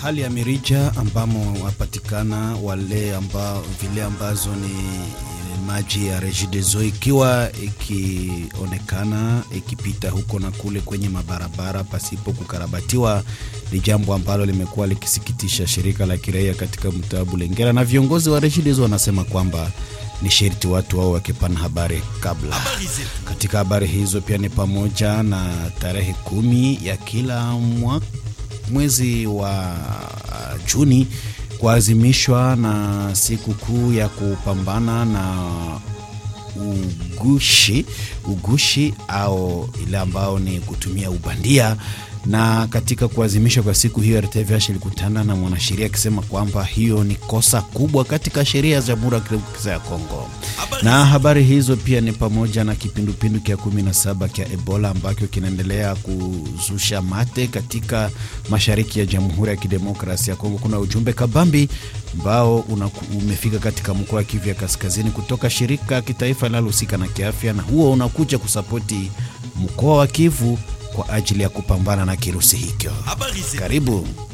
hali ya mirija ambamo wapatikana wale ambao vile ambazo ni maji ya Regideso ikiwa ikionekana ikipita huko na kule kwenye mabarabara pasipo kukarabatiwa, ni jambo ambalo limekuwa likisikitisha shirika la kiraia katika mtaa Bulengera, na viongozi wa Regideso wanasema kwamba ni sherti watu wao wakipana habari kabla. Katika habari hizo pia ni pamoja na tarehe kumi ya kila mwa, mwezi wa Juni kuazimishwa na siku kuu ya kupambana na ugushi ugushi au ile ambao ni kutumia ubandia. Na katika kuazimishwa kwa siku hiyo, RTVH ilikutana na mwanasheria akisema kwamba hiyo ni kosa kubwa katika sheria za Jamhuri ya Kidemokrasia ya Kongo. Na habari hizo pia ni pamoja na kipindupindu kia 17 kia Ebola ambacho kinaendelea kuzusha mate katika mashariki ya Jamhuri ya Kidemokrasia ya Kongo. Kuna ujumbe kabambi ambao umefika katika mkoa wa Kivu ya Kaskazini kutoka shirika kitaifa linalohusika na kiafya, na huo unakuja kusapoti mkoa wa Kivu kwa ajili ya kupambana na kirusi hicho. Karibu.